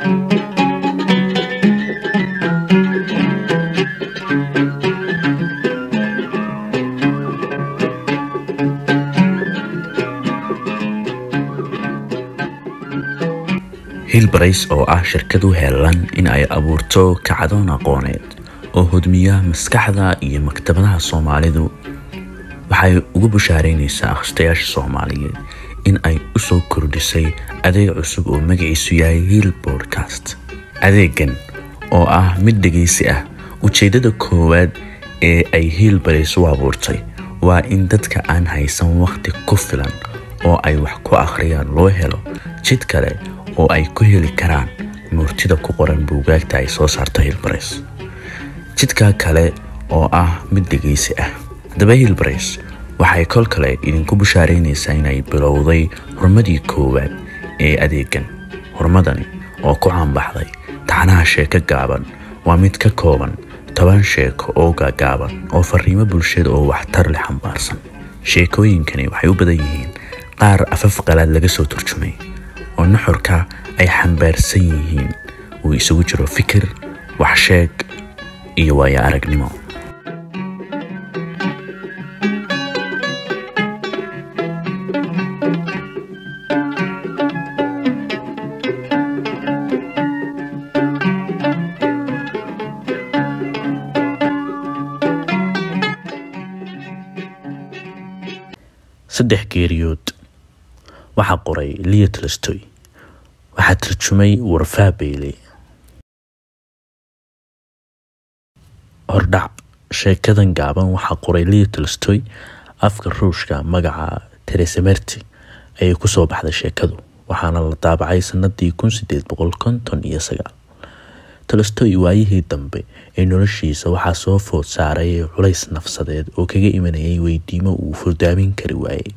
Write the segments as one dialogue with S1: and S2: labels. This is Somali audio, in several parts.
S1: hilbarays oo ah shirkad u heelan in ay abuurto kacdoon aqooneed oo hodmiya maskaxda iyo maktabadaha soomaalidu waxay ugu bushaareynaysaa akhristayaasha soomaaliyeed in ay u soo kordhisay adeeg cusub oo magaciisu yahay hiil bodcast adeegan oo ah mid dhegaysi ah ujeeddada koowaad ee ay hiilbarays u abuurtay waa in dadka aan haysan wakhti ku filan oo ay wax ku akhriyaan loo helo jid kale oo ay ku heli karaan murtida ku qoran buugaagta ay soo saarto hilbarays jidka kale oo ah mid dhegaysi ah haddaba hilbarays waxay kol kale idinku bushaareynaysaa inay bilowday horumadii koowaad ee adeegan horumadani oo ku caanbaxday taxanaha sheeko gaaban waa mid ka kooban toban sheeko oo gaagaaban oo fariimo bulshada oo waxtar leh xambaarsan sheekooyinkani waxay u badan yihiin qaar afaf qalaad laga soo turjumay oo nuxurka ay xambaarsan yihiin uu isugu jiro fikir waxsheeg iyo waayo aragnimo saddex geeriyood waxaa qoray liya tolostoy waxaa tarjumay warfaa beyle hordhac sheekadan gaaban waxaa qoray liya tolostoy afka ruushka magaca teresemerti ayay kusoo baxday sheekadu waxaana la daabacay sanadii kun sideed boqol konton iyo sagaal tolostoy waayihii dambe ee noloshiisa waxaa soo food saaray culays nafsadeed oo kaga imanayay weydiimo uu furdaamin kari waayey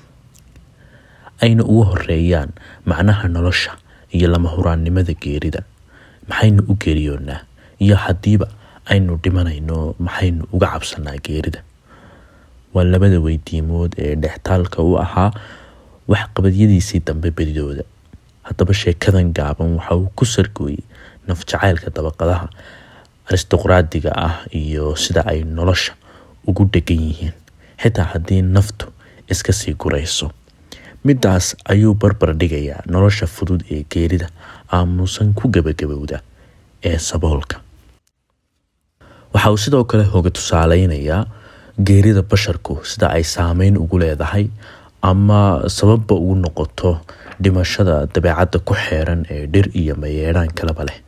S1: ayna ugu horeeyaan macnaha nolosha iyo lama huraannimada geerida maxaynu u geeriyoonaa iyo haddiiba aynu dhimanayno maxaynu uga cabsanaa geerida waa labada weydiimood ee dhextaalka u ahaa waxqabadyadiisii dambe bedidooda haddaba sheekadan gaaban waxa uu ku sargooyey nafjacaylka dabaqadaha aristoqraadiga ah iyo sida ay nolosha ugu dhegan yihiin xitaa haddii naftu iska sii gurayso midaas ayuu barbar dhigayaa nolosha fudud ee geerida aamuusan ku gebagabowda ee saboolka waxa uu sidoo kale hoga tusaaleynayaa geerida basharku sida ay saameyn ugu leedahay ama sababba ugu noqoto dhimashada dabeecadda ku xeeran ee dhir iyo mayeedhaan kalaba leh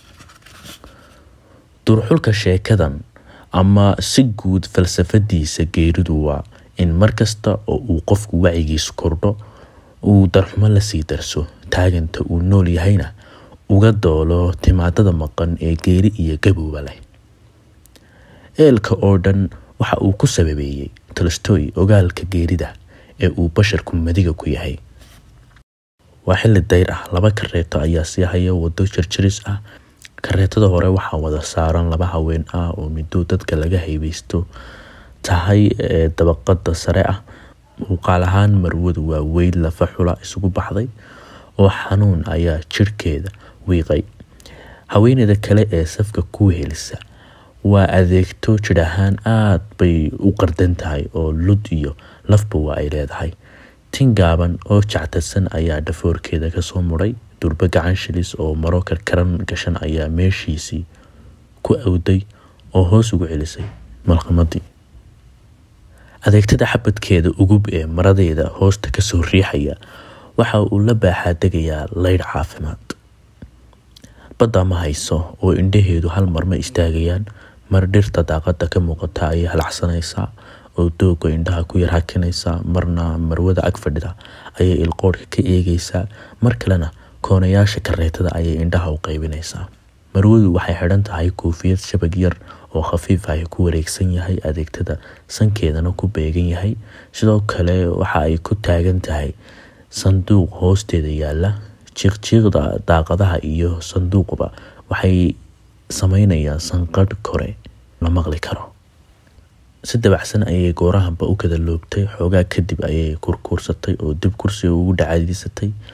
S1: durxulka sheekadan ama si guud falsafadiisa geeridu waa in markasta oo uu qofku wacigiisu kordho uu darxumo lasii darso taaganta uu nool yahayna uga doolo timaadada maqan ee geeri iyo gabowba leh eelka oo dhan waxa uu ku sababeeyey tolostoy ogaalka geerida ee uu basharku madiga ku yahay waa xilli dayr ah laba kareeto ayaa sii haya wado jarjaris ah kareetada hore waxaa wada saaran laba haween ah oo middo dadka laga haybeysto tahay ee dabaqada sare ah muuqaal ahaan marwadu waa weyn lafa xula isugu baxday oo xanuun ayaa jirhkeeda wiiqay haweeneyda kale ee safka ku helisa waa adeegto jir ahaan aada bay u qardan tahay oo lud iyo lafba waa ay leedahay tin gaaban oo jactarsan ayaa dhafoorkeeda kasoo muray durbo gacan shilis oo maro karkaran gashan ayaa meeshiisii ku awday oo hoos ugu celisay malqamadii adeegtada xabadkeeda ugub ee maradeeda hoosta kasoo riixaya waxa uu la baaxaa degayaa leydh caafimaad badda ma hayso oo indhaheedu hal mar ma istaagayaan mar dhirta daaqada ka muuqata ayay halacsanaysaa oo dooga indhaha ku yar hakinaysaa marna marwada ag fadhida ayay ilqoodhka ka eegaysaa mar kalena koonayaasha kareetada ayay indhaha u qaybinaysaa marwadu waxay xidhan tahay koofiyad shabag yar oo khafiif ah ku wareegsan yahay adeegtada sankeedana ku beegan yahay sidoo kale waxa ay ku taagan tahay sanduuq hoosteeda yaala jiiqjiiqda daaqadaha iyo sanduuqba waxay sameynayaan sanqadh kore la maqli karo si dabacsan ayay goorahanba u kada loobtay xoogaa kadib ayay kurkuursatay oo dib kursiga ugu dhacadiisatay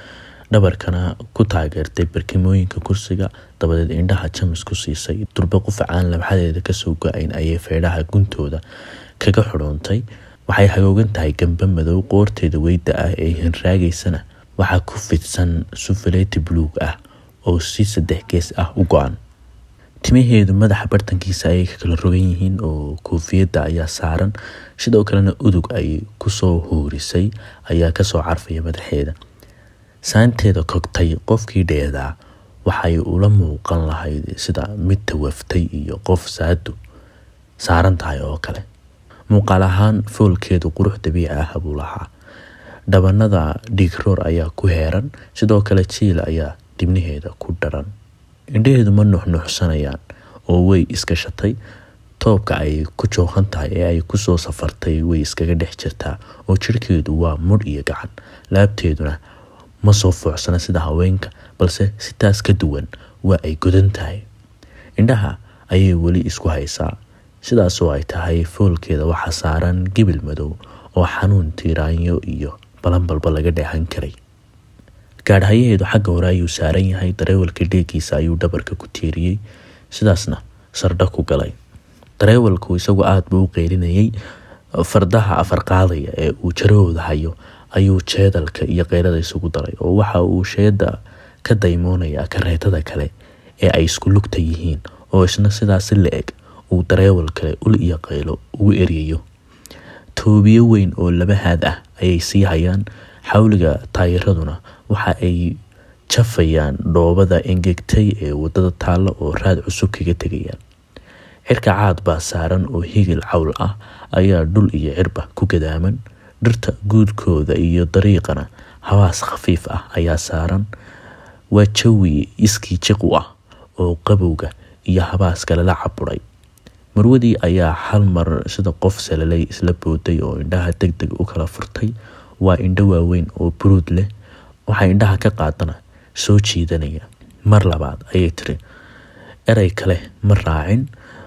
S1: dhabarkana ku taageertay barkimooyinka kursiga dabadeed indhaha jamis ku siisay durbe qufacaan labxadeeda kasoo go-ayn ayay feedhaha guntooda kaga xudhoontay waxay hagoogan tahay gamba madow qoorteeda weyda ah ee hinraagaysana waxaa ku fidsan sufaleeti buluug ah oo si saddex gees ah u go-an timaheedu madaxa bartankiisa ayay ka kala rogan yihiin oo koofiyadda ayaa saaran sidoo kalena udug ay kusoo huurisay ayaa kasoo carfaya madaxeeda saanteeda kogtay qofkii dheedaa waxay ula muuqan lahayd sida mid tawaftay iyo qof saadu saaran tahay oo kale muuqaal ahaan foolkeedu qurux dabiici ah buu lahaa dhabanada dhiigroor ayaa ku heeran sidoo kale jiil ayaa dibnaheeda ku dharan indhaheedu ma nuxnuuxsanayaan oo way iskashatay toobka ay ku jooqan tahay ee ay kusoo safartay way iskaga dhex jirtaa oo jirhkeedu waa mudh iyo gacan laabteeduna ma soo foocsana sida haweenka balse sitaas ka duwan waa ay godan tahay indhaha ayay weli isku haysaa sidaasoo ay tahay foolkeeda waxaa saaran gibil madow oo xanuun tiiraanyo iyo balanbalba laga dheehan karay gaadhayaheedu xagga hore ayuu saaran yahay dareewalka dheegiisa ayuu dhabarka ku tiiriyey sidaasna sardha ku galay dareewalku isagu aada buu u qeylinayay fardaha afar qaadaya ee uu jarahooda hayo ayuu jeedalka iyo keyrada isugu daray oo waxa uu sheeda ka daymoonaya kareetada kale ee ay isku lugta yihiin oo isna sidaasi la eg uu dareewal kale ul iyo qaylo ugu eryayo toobiyo weyn oo laba haad ah ayay sii hayaan xawliga taayiraduna waxa ay jafayaan dhoobada engegtay ee wadada taalla oo raad cusub kaga tegayaan cirka caad baa saaran oo higil cawl ah ayaa dhul iyo cirba ku gadaaman dhirta guudkooda iyo dariiqana habaas khafiif ah ayaa saaran waa jawi iskii jiq u ah oo qabowga iyo habaaska lala caburay marwadii ayaa hal mar sida qof salalay isla booday oo indhaha deg deg u kala furtay waa indho waaweyn oo buruud leh waxaa indhaha ka qaadana soo jiidanaya mar labaad ayay tiri erey kale ma raacin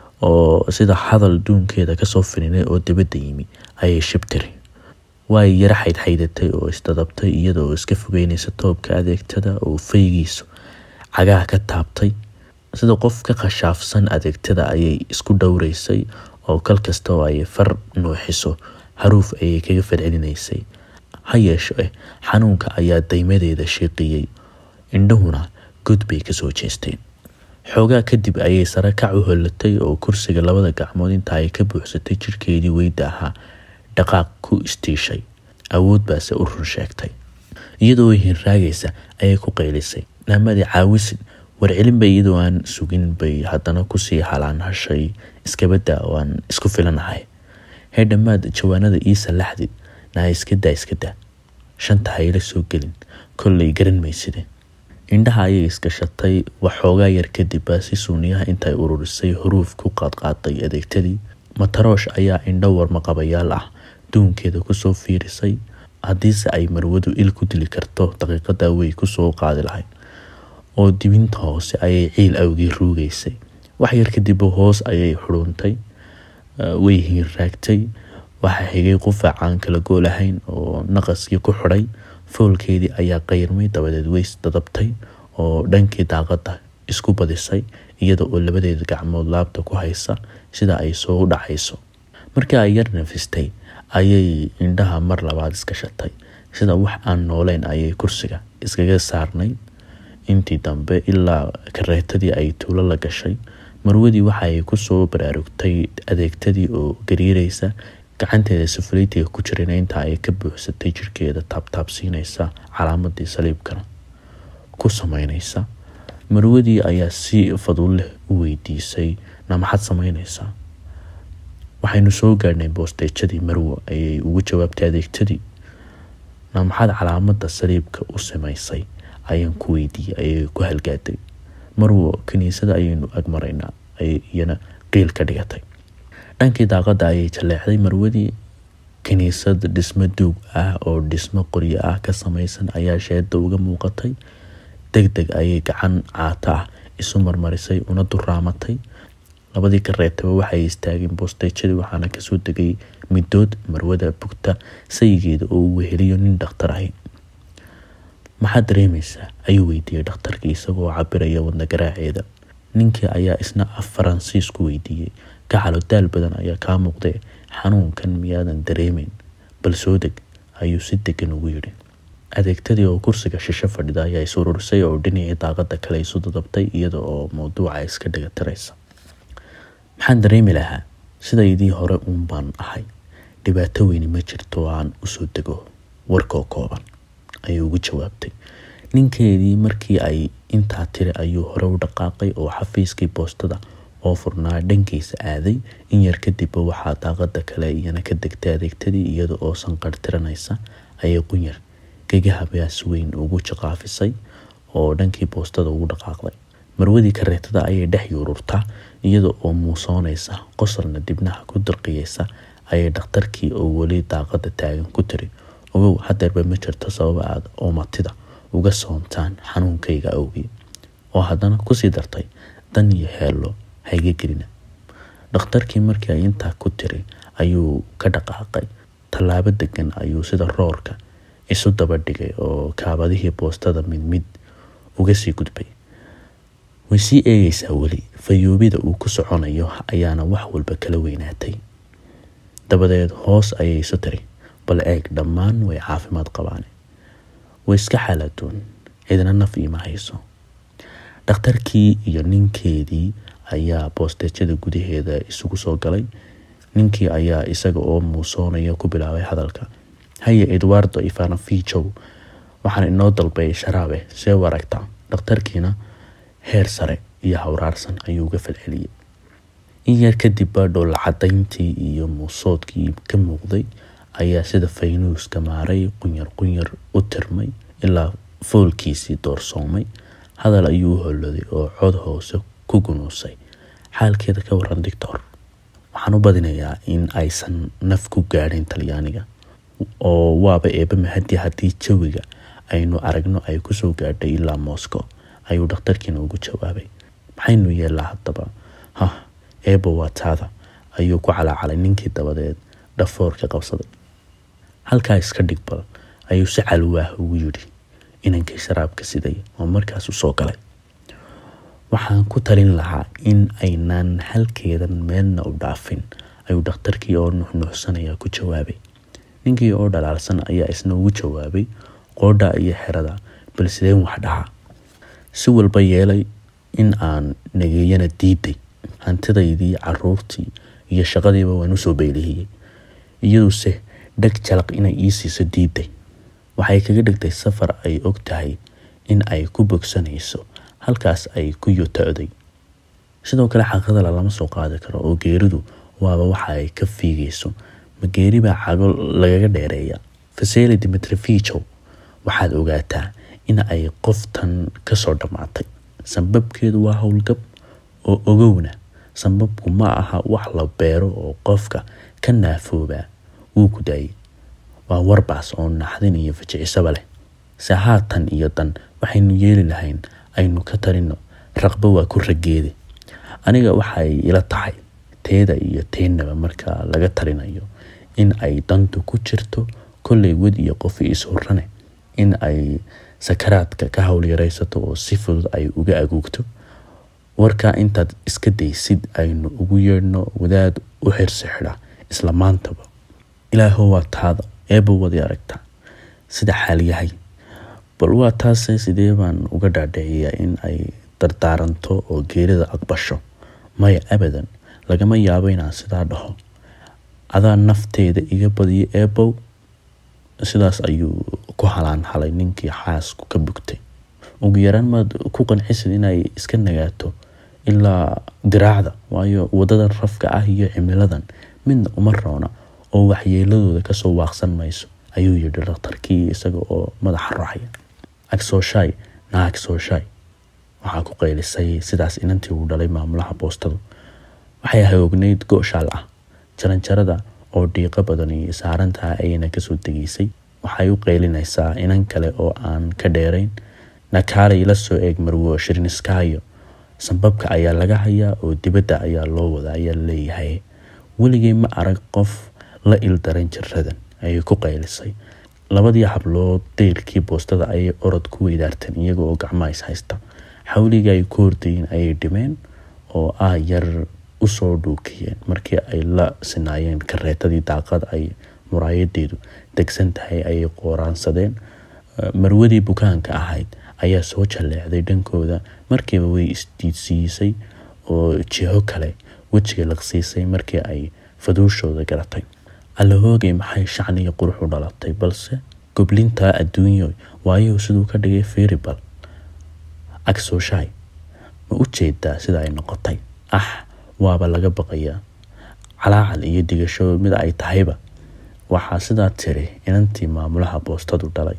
S1: oo sida hadal duunkeeda kasoo fininay oo dibadda yimi ayay shib tiri way yaro xaydxaydatay oo isdadabtay iyadoo iska fogeynaysa toobka adeegtada oo faygiisu cagaha ka taabtay sida qof ka khashaafsan adeegtada ayay isku dhowraysay oo kal kasta oo ay far nuuxiso haruuf ayay kaga falcelinaysay ha yeesho eh xanuunka ayaa daymadeeda shiiqiyey indhahuna god bay kasoo jeesteen xoogaa kadib ayay sare kac u hollatay oo kursiga labada gacmood inta ay ka buuxsatay jirhkeedii weyda ahaa dhaqaaq ku istiishay awood baase u run sheegtay iyadoo hinraagaysa ayay ku qaylisay naamadii caawisin warcelin bay iyadoo aan sugin bay haddana kusii halaan hashay iskabadda oo aan isku filanahay hee dhammaad jawaanada iisa laxdid naa iskadaa iskadaa shanta hayla soo gelin kollay garan mayside indhaha ayay iskashatay waxoogaa yar kadib baa si suuniyaha intay ururisay huruuf ku qaadqaaday adeegtadii mataroosh ayaa indho warmaqabayaal ah duunkeeda kusoo fiirisay haddiise ay marwadu il ku dili karto daqiiqada way kusoo qaadi lahayd oo dibinta hoose ayay ciil awgii ruugaysay wax yar kadib hoos ayay xuruuntay way hiinraagtay waxaa xigay qufacaan kala goolahayn oo naqaskii ku xidhay foolkeedii ayaa qayrmay dabadeed weys dadabtay oo dhankii daaqada isku badisay iyada oo labadeeda gacmood laabta ku haysa sida ay soo dhacayso markii ay yar nafistay ayay indhaha mar labaad iska shatay sida wax aan nooleyn ayay kursiga iskaga saarnay intii dambe ilaa kareetadii ay tuulo la gashay marwadii waxa ay kusoo baraarugtay adeegtadii oo gariiraysa gacanteeda safaleytiga ku jirana inta ay ka buuxsatay jirkeeda taabtaabsiinaysa calaamadii saliibkana ku sameynaysa marwadii ayaa si fadul leh u weydiisay na maxaad sameynaysaa waxaynu soo gaadhnay boosteejadii marwo ayay ugu jawaabtay adeegtadii na maxaad calaamada saliibka u samaysay ayaan ku weydiiyey ayay ku halgaaday marwo kiniisada ayaynu agmaraynaa ay iyana qiil ka dhigatay dhankii daaqada ayay jaleexday marwadii kiniisad dhismo duug ah oo dhismo qoryo ah ka samaysan ayaa sheeda uga muuqatay deg deg ayay gacan caata ah isu marmarisay una duraamatay labadii kareetaba waxay istaageen boosteyjadii waxaana kasoo degay midood marwada bugta sayigeeda oo uu weheliyo nin dhakhtar ahi maxaad dareemaysaa ayuu weydiiyey dhakhtarkii isagoo cabiraya wadna garaaceeda ninkii ayaa isna af faransiis ku weydiiyey gacalo daal badan ayaa kaa muuqdee xanuunkan miyaadan dareemeyn bal soo deg ayuu si degan ugu yidhi adeegtadii oo kursiga shisho fadhida ayaa is ururisay oo dhinacii daaqada kale isu dadabtay iyada oo mawduuca iska dhagatiraysa maxaan dareemi lahaa sidaydii hore uun baan ahay dhibaato weyni ma jirto aan usoo dego warkoo kooban ayuu ugu jawaabtay ninkeedii markii ay intaa tiri ayuu hore u dhaqaaqay oo xafiiskii boostada oo furnaa dhankiisa aaday in yar kadibba waxaa daaqada kale iyana ka degtay adeegtadii iyada oo sanqartiranaysa ayay qunyar gegaha baas weyn ugu jaqaafisay oo dhankii boostada ugu dhaqaaqday marwadii kareetada ayay dhex yuururtaa iyada oo muusoonaysa qosalna dibnaha ku dirqiyeysa ayay dhakhtarkii oo weli daaqada taagan ku tiri ogow hadeerba ma jirto sababa aad oomatida uga soontaan xanuunkayga awgii oo haddana kusii dartay dan iyo heello hayga gelina dhakhtarkii markii ay intaa ku tiri ayuu ka dhaqaaqay tallaabo degan ayuu sida roorka isu daba dhigay oo kaabadihii boostada mid mid uga sii gudbay way sii eegaysaa weli fayoobida uu ku soconayo ayaana wax walba kala weynaatay dabadeed hoos ayay isu tiri bal eeg dhammaan way caafimaad qabaane way iska xaaladoon cidna naf iima hayso dhakhtarkii iyo ninkeedii ayaa boostejada gudaheeda isugu soo galay ninkii ayaa isaga oo muusoonaya ku bilaabay hadalka haye edwardo ivanovijow waxaan inoo dalbay sharaabe see u aragtaa dhakhtarkiina heer sare iyo hawraarsan ayuu uga falceliyey in yar kadib baa dhoolla cadayntii iyo muusoodkii ka muuqday ayaa sida faynuuska maaray qunyar qunyar u tirmay ilaa foolkiisii doorsoomay hadal ayuu u holoday oo cod hoose ku gunuusay xaalkeeda ka waran dictor waxaan u badinayaa in aysan naf ku gaadhayn talyaaniga oo waaba eeba mahadi haddii jawiga aynu aragno ay kusoo gaadhay ilaa moscow ayuu dhakhtarkiina ugu jawaabay maxaynu yeellaa haddaba hah eeba waa taada ayuu ku calaacalay ninkii dabadeed dhafoorka qabsaday halkaa iska dhig bal ayuu si calwaah ugu yidhi inankii sharaabka siday oo markaas u soo galay waxaan ku talin lahaa in aynaan halkeedan meelna u dhaafin ayuu dhakhtarkii oo nuxnuuxsanaya ku jawaabay ninkii oo dhalaalsan ayaa isna ugu jawaabay qoodha iyo xerada bal sideen wax dhahaa si walba yeelay in aan nageeyana diiday hantidaydii caruurtii iyo shaqadiiba waan usoo beylihiyey iyaduse dheg jalaq inay ii siiso diiday waxay kaga dhigtay safar ay og tahay in ay ku bogsanayso halkaas ay ku yotocday sidoo kale xaqadala lama soo qaadi karo oo geeridu waaba waxa ay ka fiigayso ma geeri baa cago lagaga dheereeya faseli dimitrifijow waxaad ogaataa in ay qoftan kasoo dhammaatay sanbabkeedu waa howlgab oo ogowna sanbabku ma aha wax la beero oo qofka ka naafoobaa wuu ku daayay waa warbaas oo naxdin iyo fajicisaba leh se haatan iyo dan waxaynu yeeli lahayn aynu ka tarino raqba waa ku rageede aniga waxay ila tahay teeda iyo teennaba marka laga talinayo in ay dantu ku jirto kollay wed iyo qofi is-hurane in ay sakaraadka ka howlyaraysato oo si fudud ay uga aguugto warkaa intaad iska daysid aynu ugu yeedhno wadaad u xirsi xidha isla maantaba ilaahow waa taada eeba wadi aragtaa sida xaalyahay bal waa taase sidee baan uga dhaadhiciyaa in ay dardaaranto oo geerida aqbasho maya abadan lagama yaabo inaan sidaa dhaho adaa nafteeda iga badiyo eebow sidaas ayuu ku halaan halay ninkii xaasku ka bugtay ugu yaraan maad ku qancisid inay iska nagaato ilaa diraacda waayo wadadan rafka ah iyo cimiladan midna uma roona oo waxyeeladooda kasoo waaqsan mayso ayuu yidhi dhakhtarkii isaga oo madaxa raacaya agsooshaay naa agsooshaay waxaa ku qaylisay sidaas inantii uu dhalay maamulaha boostadu waxay hagoognayd go-shaal ah jaranjarada oo dhiiqo badani saarantaha ayayna kasoo degeysay waxay u qaylinaysaa inan kale oo aan ka dheerayn nakaalay la soo eeg marwo shirniskaayo sanbabka ayaa laga hayaa oo dibadda ayaa loo wada ayaa leeyahay weligay ma arag qof la ildaran jiradan ayay ku qaylisay labadii hablood dayrkii boostada ayay orod ku weydaarteen iyaga oo gacmaha is haysta xawligii ay ku hordayeen ayay dhimeen oo ah yar usoo dhuukiyeen markii ay la sinaayeen kareetadii daaqada ay muraayadeedu degsan tahay ayay qooraansadeen marwadii bukaanka ahayd ayaa soo jalleecday dhankooda markiiba way isdiidsiisay oo jiho kale wejiga laqsiisay markii ay faduushooda garatay allahoogay maxay shacniga qurux u dhalatay balse goblintaa adduunyo waayo siduu ka dhigay feribal agsooshaay ma u jeedaa sida ay noqotay ah waaba laga baqayaa calaacal iyo digasho mid ay tahayba waxaa sidaa tiri inantii maamulaha boostadu dhalay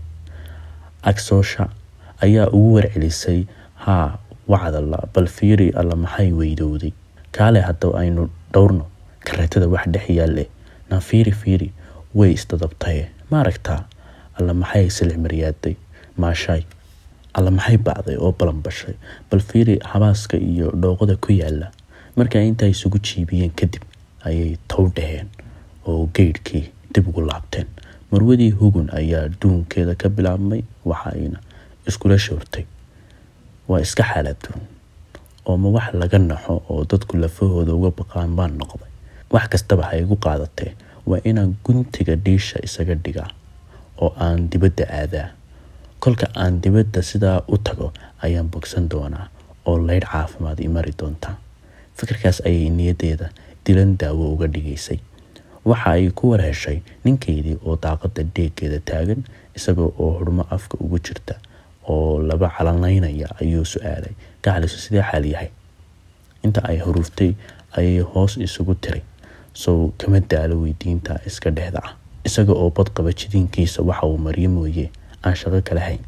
S1: agsoosha ayaa ugu warcelisay haa wacdalla bal fiiri alla maxay weydowday kaale haddaba aynu dhowrno kareetada wax dhex yaalle na fiiri fiiri way isdadabtaye ma aragtaa alla maxay silix maryaaday maashaay alla maxay bacday oo balanbashay bal fiiri habaaska iyo dhooqada ku yaala markaa intaa isugu jiibiyeen kadib ayay tow dhaheen oo geydhkii dib ugu laabteen marwadii hugun ayaa duunkeeda ka bilaabmay waxayna iskula shoortay waa iska xaaladuun oo ma wax laga naxo oo dadku lafahooda uga baqaan baan noqday wax kastaba ha igu qaadatee waa inaan guntiga dhiisha isaga dhigaa oo aan dibadda aadaa kolka aan dibadda sidaa u tago ayaan bogsan doonaa oo leydh caafimaad i mari doontaa fikirkaas ayay niyadeeda dilan daawo uga dhigaysay waxa ay ku warheshay ninkeydii oo daaqada dheegeeda taagan isagoo oo hurmo afka ugu jirta oo laba calanaynaya ayuu su-aalay gacalisu sidee xaal yahay inta ay huruuftay ayay hoos isugu tiray sow kama daalo weydiinta iska dhexda ah isaga oo badqaba jidiinkiisa waxa uu maryo mooye aan shaqo kala hayn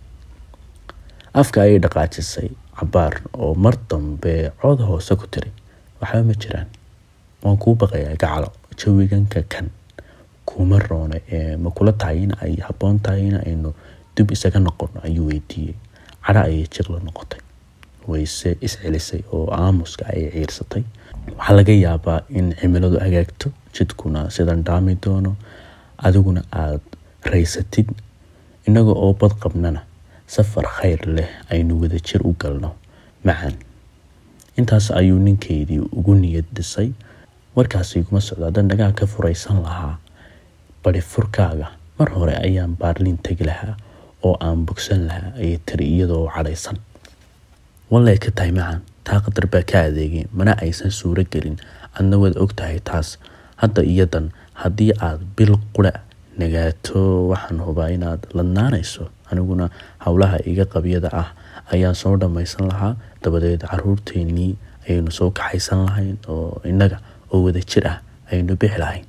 S1: afka ayay dhaqaajisay cabaar oo mar dambe cod hoose ku tiri waxba ma jiraan waan kuu baqayaa gacalo jawiganka kan kuma roona ee ma kula tahay in ay habboon tahay in aynu dib isaga noqono ayuu weydiiyey cadha ayay jiqla noqotay wayse iscelisay oo aamuska ayay ciirsatay waxaa laga yaabaa in cimiladu hagaagto jidkuna sidan dhaami doono adiguna aada raysatid innaga oo bad qabnana safar khayr leh aynu wadajir u galno macan intaas ayuu ninkeydii ugu niyad dhisay warkaasi iguma socdo haddaan dhagaa ka furaysan lahaa bari furkaaga mar hore ayaan baarliin tegi lahaa oo aan bogsan lahaa ayay tiri iyadoo cadhaysan wallay ka tahay macan taa qadar baa ka adeegay mana aysan suuro gelin adna waad og tahay taas hadda iyadan haddii aad bil qura nagaato waxaan hubaa inaad ladnaanayso aniguna howlaha iga qabyada ah ayaan soo dhammaysan lahaa dabadeed caruurteennii ayaynu soo kaxaysan lahayn oo innaga oo wada jir ah ayaynu bixi lahayn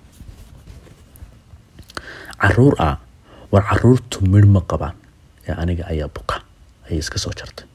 S1: caruur ah war caruurtu midh ma qabaan ee aniga ayaa buka ayay iska soo jartay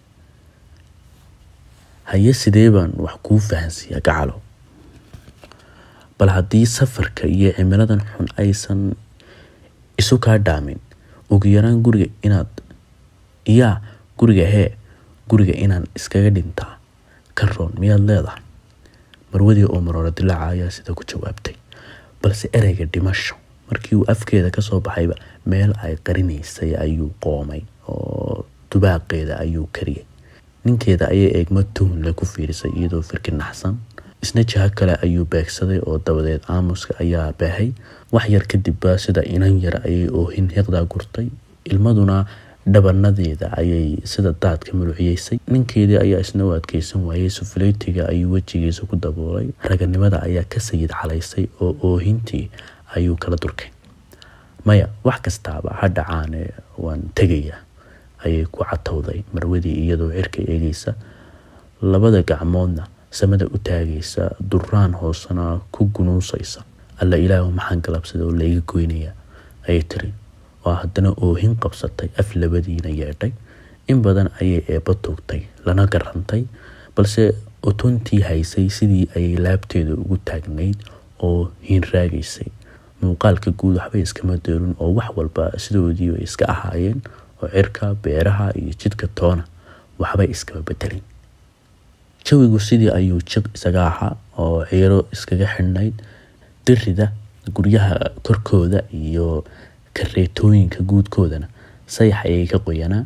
S1: haye sidee baan wax kuu fahansiiyaa gacalo bal haddii safarka iyo cimiladan xun aysan isu kaa dhaamin ugu yaraan guriga inaad iyaa guriga hee guriga inaan iskaga dhintaa ka roon miyaad leedahay marwadii oo maroora dilaaca ayaa sida ku jawaabtay balse ereyga dhimasho markii uu afkeeda kasoo baxayba meel ay qarinaysay ayuu qoomay oo dubaaqeeda ayuu kariyay ninkeeda ayay eegmo tuhunle ku fiirisay iyadoo firki naxsan isna jaho kale ayuu beegsaday oo dabadeed aamuska ayaa baahay wax yar kadibba sida inan yar ayay oohin hiqdaa gurtay ilmaduna dhabanadeeda ayay sida daadka muluciyeysay ninkeedii ayaa isna u adkeysan waayey sufuleytiga ayuu wejigiisa ku daboolay raganimada ayaa ka sayid calaysay oo oohintii ayuu kala durkay maya wax kastaaba ha dhacaane waan tegayaa ayay ku catowday marwadii iyadoo cirka eegaysa labada gacmoodna samada u taagaysa duraan hoosena ku gunuusaysa alla ilaahu maxaan galabsada oo layga goynaya ayay tiri oo haddana oohin qabsatay af labadiina yeedhay in badan ayay eebba tuugtay lana garantay balse otontii haysay sidii ayay laabteeda ugu taagnayd oo hiinraagaysay muuqaalka guud waxbay iskama doorin oo wax walba sidoodii bay iska ahaayeen oo cirka beeraha iyo jidka toona waxbay iskama bedelin jawigu sidii ayuu jiq isaga ahaa oo ciiro iskaga xidhnayd dirida guryaha korkooda iyo kareetooyinka guudkoodana sayax ayay ka qoyanaa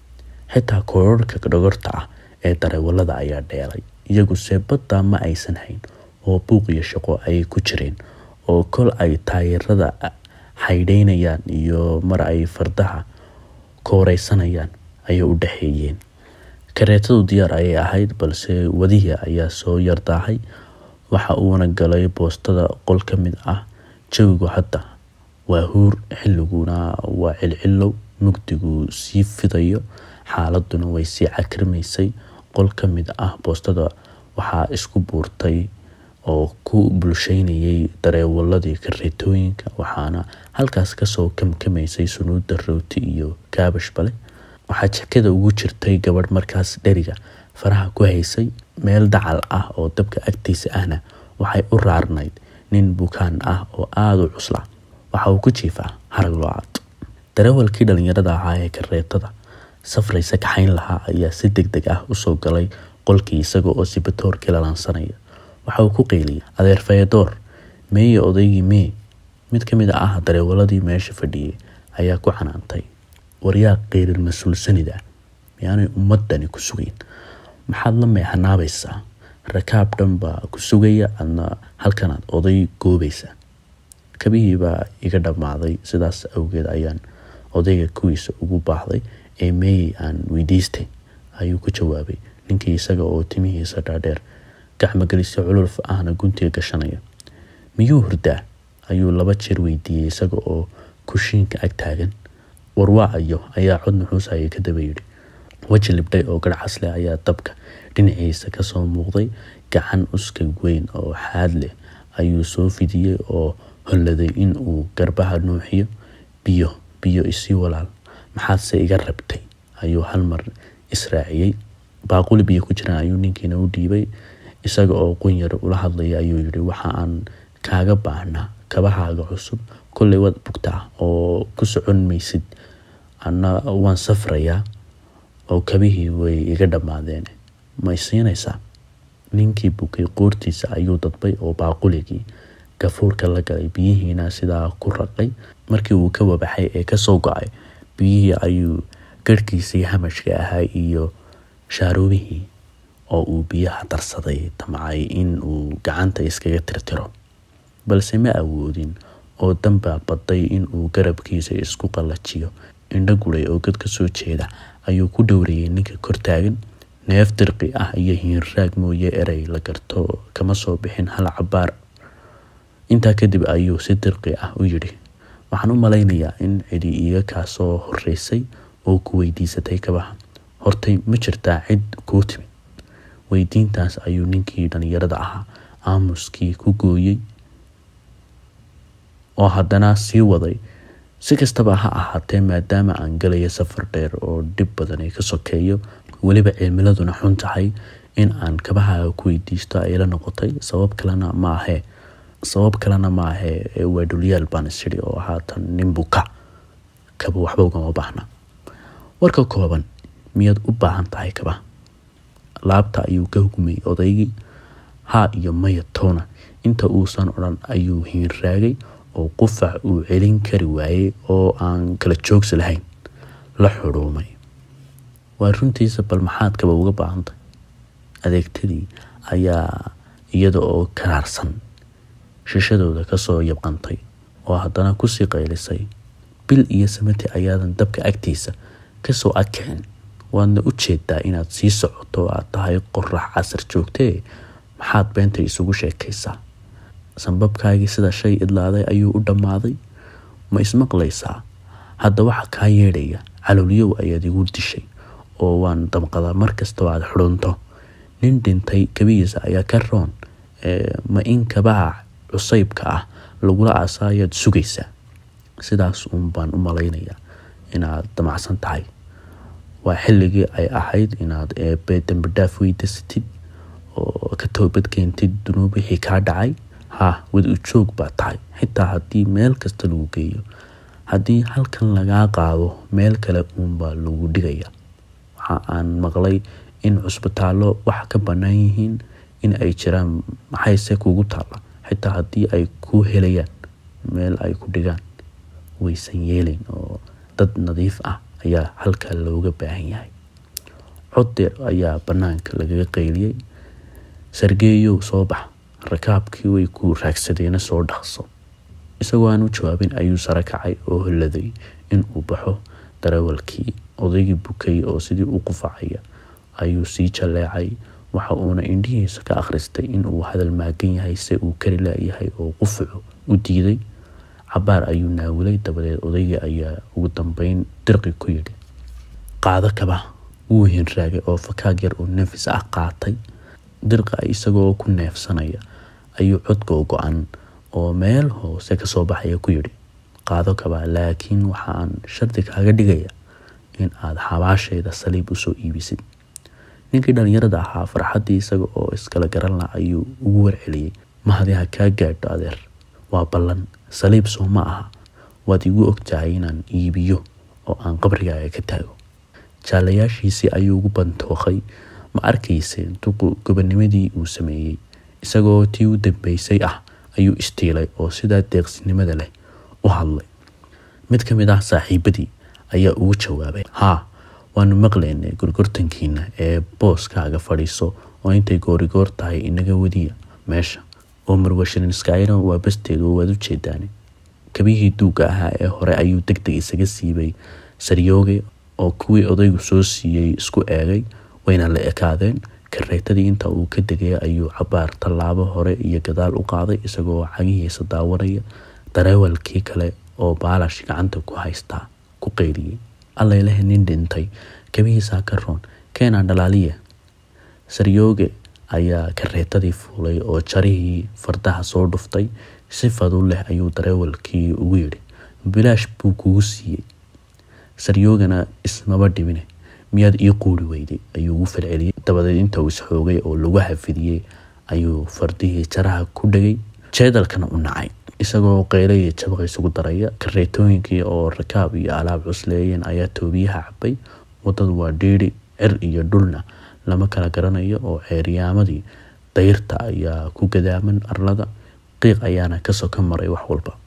S1: xitaa koorarhka dhogorta ah ee dareewalada ayaa dheelay iyaguse baddaa ma aysan hayn oo buuq iyo shaqo ayay ku jireen oo kol ay taayirada xaydhaynayaan iyo mar ay fardaha kooreysanayaan ayay u dhexeeyeen kareetadu diyaar ayay ahayd balse wadihii ayaa soo yardaahay waxa uuna galay boostada qol ka mid ah jawigu hadda waa huur xilliguna waa cilcilow mugdigu sii fidayo xaaladuna way sii cakrimaysay qol ka mid ah boostada waxaa isku buurtay oo ku bulsheynayay dareewaladii kareetooyinka waxaana halkaas kasoo kamkamaysay sunuuda rooti iyo kaabash bale waxaa jekada ugu jirtay gabadh markaas dheriga faraha ku haysay meel dacal ah oo dabka agtiisa ahna waxay u raarnayd nin bukaan ah oo aada u cusla waxa uu ku jiifaa harag loocad dareewalkii dhalinyarada ahaa ee kareetada safraysa kaxayn lahaa ayaa si deg deg ah usoo galay qolkii isaga oo sibatoorkii lalansanaya waxa uu ku qeyliyay adeer fayadoor meeye odaygii mee mid ka mid ah dareewaladii meesha fadhiyay ayaa ku canaantay waryaa qeyrir mas-uulsanida miyaanay ummadani ku sugayn maxaad la meexanaabaysaa rakaab dhan baa ku sugaya adna halkanaad oday goobaysa kabihii baa iga dhammaaday sidaas awgeed ayaan odayga kuwiisa ugu baahday ee meeyey aan weydiistay ayuu ku jawaabay ninkii isaga oo timihiisa dhaadheer gacmogelisyo cululf ahna guntiga gashanaya miyuu hurdaa ayuu laba jeer weydiiyey isaga oo kushiinka ag taagan warwaacayo ayaa cod nuxuusaya ka daba yidhi weji libdhay oo garhcas leh ayaa dabka dhinaciisa kasoo muuqday gacan uskag weyn oo xaad leh ayuu soo fidiyey oo holladay in uu garbaha nuuxiyo biyo biyo isii walaal maxaadse iga rabtay ayuu halmar israaciyey baaquli biyo ku jiraan ayuu ninkiina u dhiibay isaga oo qunyar ula hadlaya ayuu yihi waxa aan kaaga baahnaa kabahaaga cusub kolley waad bugtaa oo ku socon maysid ana waan safrayaa oo kabihii way iga dhammaadeen ma isiinaysaa ninkii bukay qoortiisa ayuu dadbay oo baaquligii gafuurka la galay biyihiina sidaa ku raqay markii uu ka wabaxay ee kasoo go-ay biyihii ayuu garhkiisii hamashka ahaa iyo shaaroobihii oo uu biyaha darsaday damcay in uu gacanta iskaga tirtiro balse ma awoodin oo danbaa baday in uu garabkiisa isku qallajiyo indho guray oo gad ka soo jeeda ayuu ku dhowrayay ninka kortaagan neef dirqi ah iyo hiinraag mooye erey la garto kama soo bixin hal cabaar intaa kadib ayuu si dirqi ah u yidhi waxaan u malaynayaa in cidi iiga kaa soo horeysay oo ku weydiisatay kabaha hortay ma jirtaa cid kuu timid weydiintaas ayuu ninkii dhalinyarada ahaa aamuskii ku gooyey oo haddana sii waday si kastaba ha ahaatee maadaama aan galayo safar dheer oo dhib badan ay ka sokeeyo weliba cimiladuna xun tahay in aan kabahaaga ku weydiisto ay la noqotay sabab kalena ma ahee sabab kalena ma ahee waa dhulyaal baan isiri oo haatan nin buka kaba waxba ugama baahna warka kooban miyaad u baahan tahay kaba laabta ayuu ka hugmay odaygii haa iyo maya toona inta uusan odhan ayuu hiinraagay oo qufac uu celin kari waayey oo aan kala joogsi lahayn la xudhuumay waa runtiisa bal maxaad kaba uga baahantay adeegtadii ayaa iyada oo karaarsan shishadooda kasoo yabqantay oo haddana kusii qaylisay bil iyo samati ayaadan dabka agtiisa kasoo adkicin waadna u jeedaa inaad sii socoto aad tahay qorax casar joogtee maxaad beenta isugu sheekaysaa sanbabkaagii sida shay idlaaday ayuu u dhammaaday ma ismaqlaysaa hadda waxa kaa yeedhaya calowliyow ayaad igu dishay oo waan damqadaa markastoo aad xudhunto nin dhintay kabihiisa ayaa ka roon ma in kabaha cusaybka ah lagula aasaayaad sugaysaa sidaas uun baan u malaynayaa inaad damacsan tahay waa xilligii ay ahayd inaad eebe dambidhaaf weydiisatid oo ka toobad keentid dunuub wixii kaa dhacay ha wad u joog baa tahay xitaa haddii meel kasta lagu geeyo haddii halkan lagaa qaado meel kale uunbaa lagu dhigaya waxa aan maqlay in cusbitaallo wax ka bannaan yihiin in ay jiraan maxayse kugu taalla xitaa haddii ay ku helayaan meel ay ku dhigaan waysan yeelin oo dad nadiif ah ayaa halkaa looga baahan yahay cod deer ayaa bannaanka lagaga qayliyey sargeeyow soo bax rakaabkii way ku raagsadeena soo dhaqso isagoo aan u jawaabin ayuu sare kacay oo holladay inuu baxo darawalkii odaygii bukay oo sidii u qufacaya ayuu sii jalleecay waxa uuna indhihiisa ka akhristay inuu hadal maagan yahay se uu kari laayahay oo qufucu u diiday cabaar ayuu naawilay dabadeed odaygii ayaa ugu dambeyn dirqi ku yidhi qaado kaba wuu hinraagay oo fakaag yar oo nafis ah qaatay dirqa isagoo ku neefsanaya ayuu codka go-an oo meel hoose kasoo baxaya ku yidhi qaado kaba laakiin waxa aan shardi kaaga dhigaya in aad xabaashayda saliib usoo iibisid ninkii dhallinyarada ahaa farxaddii isaga oo iskala garanla ayuu ugu warceliyey mahadi ha kaa gaadho adeer waa ballan saliib soo ma aha waad igu ogtahay inaan iibiyo oo aan qabrigaaga ka taago jaalayaashiisii ayuu ugu bantookay ma arkayseen duqu gobonimadii uu sameeyey isagoo tii u dambeysay ah ayuu istiilay oo sidaa deeqsinimada leh u hadlay mid ka mid ah saaxiibadii ayaa ugu jawaabay haa waanu maqlaynay gorgortankiina ee booskaaga fadhiiso oo intay goorigoor tahay inaga wadiya meesha oo marwasharinskayna waa basteedu waad u jeedaane kabihii duugga ahaa ee hore ayuu deg deg isaga siibay saryooge oo kuwii odaygu soo siiyey isku eegay wayna la ekaadeen kareetadii inta uu ka degay ayuu cabaar tallaabo hore iyo gadaal u qaaday isagoo cagihiisa daawanaya dareewalkii kale oo baalash gacanta ku haystaa ku qayliyey allayleh nin dhintay kabihiisaa ka roon keenaa dhalaaliya saryooge ayaa kareetadii fuulay oo jarihii fardaha soo dhuftay si fadu leh ayuu dareewalkii ugu yidhi bilaash buu kugu siiyey saryoogana ismaba dhibine miyaad ii quuri weyday ayuu ugu falceliyey dabadeed inta uu isxoogay oo lagu hafidiyey ayuu fardihii jaraha ku dhegay jeedalkana u nacay isagoo qeylo iyo jabaqa isugu daraya kareetooyinkii oo rakaab iyo alaab cusleeyeen ayaa toobiyaha cabay wadadu waa dhiiri cir iyo dhulna lama kala garanayo oo ceeryaamadii dayrta ayaa ku gadaaman arlada qiiq ayaana kasoo ka maray wax walba